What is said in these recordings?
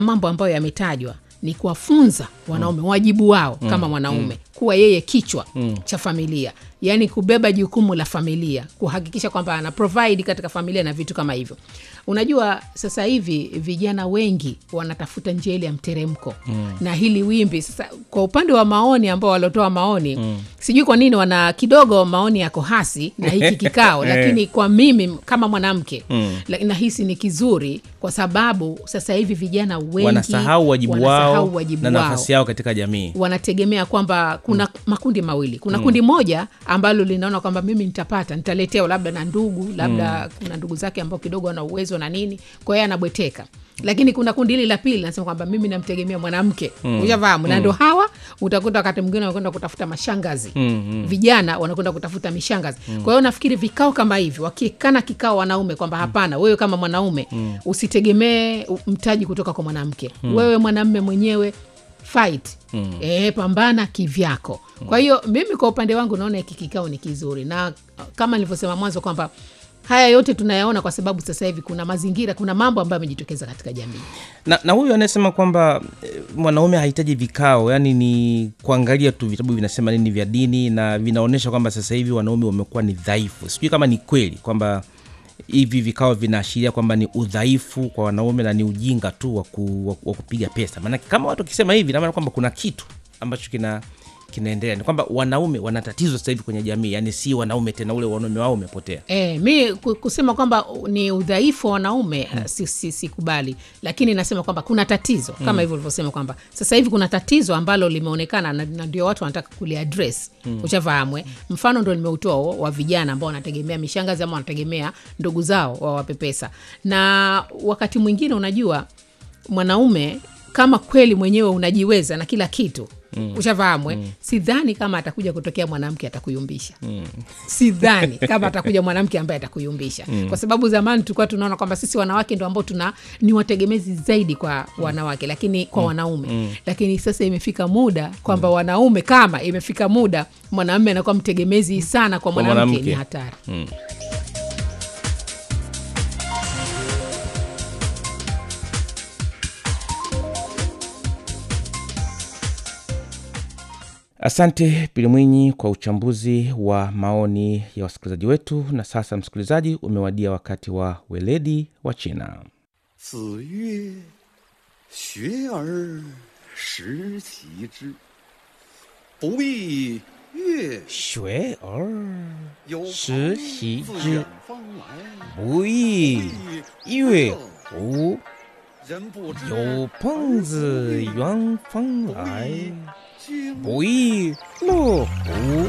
mambo ambayo yametajwa ni kuwafunza wanaume wajibu wao kama mwanaume kuwa yeye kichwa cha familia yaani kubeba jukumu la familia kuhakikisha kwamba ana provide katika familia na vitu kama hivyo unajua sasa hivi vijana wengi wanatafuta njia ile ya mteremko mm. na hili wimbi sasa kwa upande wa maoni ambao waliotoa maoni mm. sijui kwa nini wana kidogo maoni yako hasi na hiki kikao lakini kwa mimi kama mwanamke mm. nahisi ni kizuri kwa sababu sasa hivi vijana wengi wanasahau wajibu wanasahau wao wajibu na wao nafasi yao katika jamii wanategemea kwamba kuna mm. makundi mawili kuna mm. kundi moja ambalo linaona kwamba mimi nitapata nitaletewa labda na ndugu labda mm. kuna ndugu zake ambao kidogo wana uwezo na nini kwa hiyo anabweteka lakini kuna kundi hili la pili nasema kwamba mimi namtegemea mwanamke mm. ushafahamu na ndo hawa utakuta wakati mwingine wanakwenda kutafuta mashangazi Mm, mm. vijana wanakwenda kutafuta mishangazi kwa hiyo nafikiri vikao kama hivi wakikana kikao wanaume kwamba hapana wewe kama mwanaume usitegemee u- mtaji kutoka kwa mwanamke wewe mwanamme mwenyewe fight mm. e, pambana kivyako kwa hiyo mimi kwa upande wangu naona hiki kikao ni kizuri na uh, kama nilivyosema mwanzo kwamba haya yote tunayaona kwa sababu sasa hivi kuna mazingira kuna mambo ambayo yamejitokeza katika jamii na, na huyu anayesema kwamba eh, mwanaume hahitaji vikao yani ni kuangalia tu vitabu vinasema nini vya dini na vinaonyesha kwamba sasa hivi wanaume wamekuwa ni dhaifu sijui kama ni kweli kwamba hivi vikao vinaashiria kwamba ni udhaifu kwa wanaume na ni ujinga tu wa, ku, wa, wa kupiga pesa maanake kama watu wakisema hivi namaana kwamba kuna kitu ambacho kina kinaendelea ni kwamba wanaume wana tatizo sasa hivi kwenye jamii yani si wanaume tena ule wanaume wao umepotea E, mi ku- kusema kwamba ni udhaifu wa wanaume mm. si, si, sikubali lakini nasema kwamba kuna tatizo kama mm. hivyo ulivyosema kwamba sasa hivi kuna tatizo ambalo limeonekana na, na ndio watu wanataka kuliadres mm. ushafahamwe mfano ndo nimeutoa huo wa vijana ambao wanategemea mishangazi ama wanategemea ndugu zao wawape pesa na wakati mwingine unajua mwanaume kama kweli mwenyewe unajiweza na kila kitu mm. ushafahamwe mm. sidhani kama atakuja kutokea mwanamke atakuyumbisha mm. sidhani kama atakuja mwanamke ambaye atakuyumbisha mm. kwa sababu zamani tulikuwa tunaona kwamba sisi wanawake ndo ambao tuna ni wategemezi zaidi kwa wanawake lakini kwa wanaume mm. lakini sasa imefika muda kwamba mm. wanaume kama imefika muda mwanamume anakuwa mtegemezi sana kwa Kwa mwanamke mwanamke. ni hatari asante pili mwinyi kwa uchambuzi wa maoni ya wasikilizaji wetu na sasa msikilizaji umewadia wakati wa weledi wa china 子曰：“学而时齐之，不亦乐学而有时朋习自之远方来， 不亦乐乎人不知有朋自远方来经不亦乐乎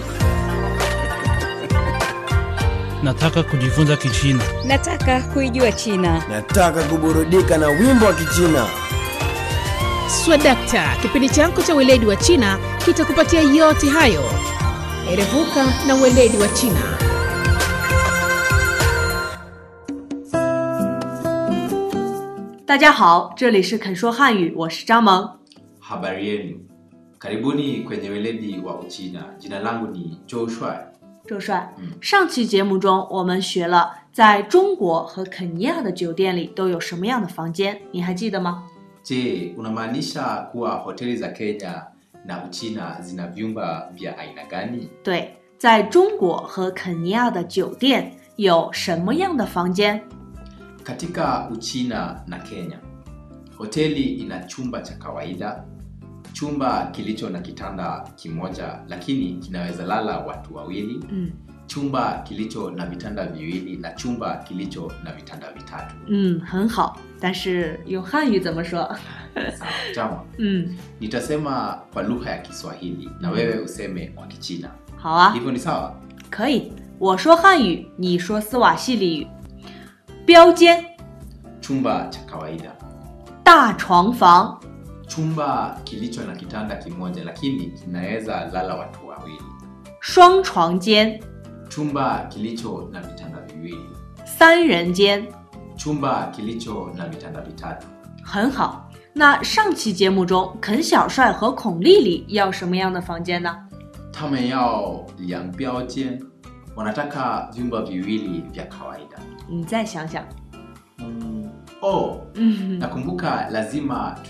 Nataka kujifunza Kichina. Nataka kuijua China. Nataka kuburudika na wimbo wa Kichina. swadakta kipindi chako cha weledi wa china kitakupatia yote hayo erevuka na weledi wa china 大家好，这里是肯说汉语，我是张萌。 Habari yenu, karibuni kwenye weledi wa Uchina. Jina langu ni Joe Shuai. 周帅， 嗯上期节目中我们学了在中国和肯尼亚的酒店里都有什么样的房间，你还记得吗？ Je, unamaanisha kuwa hoteli za Kenya na Uchina zina vyumba vya aina gani? 对，在中国和肯尼亚的酒店有什么样的房间？ Katika Uchina na Kenya, hoteli ina chumba cha kawaida, chumba kilicho na kitanda kimoja lakini kinaweza lala watu wawili, 嗯 chumba kilicho na vitanda viwili na chumba kilicho na vitanda vitatu. 嗯，很好，但是用汉语怎么说？ Sawa, Jama. 嗯， Nitasema kwa lugha ya Kiswahili na wewe useme kwa Kichina. 好啊， Hivyo ni sawa? 可以，我说汉语，你说斯瓦西里语。标间， Chumba cha kawaida, 大床房， chumba kilicho na kitanda kimoja lakini kinaweza lala watu wawili, 双床间， chumba kilicho na vitanda viwili, 三人间。 chumba kilicho na vitanda vitatu. 很好。那上期节目中，肯小帅和孔丽丽要什么样的房间呢？ 他们要两标间, wanataka vyumba viwili vya kawaida. 你再想想。 Mm, oh, 嗯， nakumbuka lazima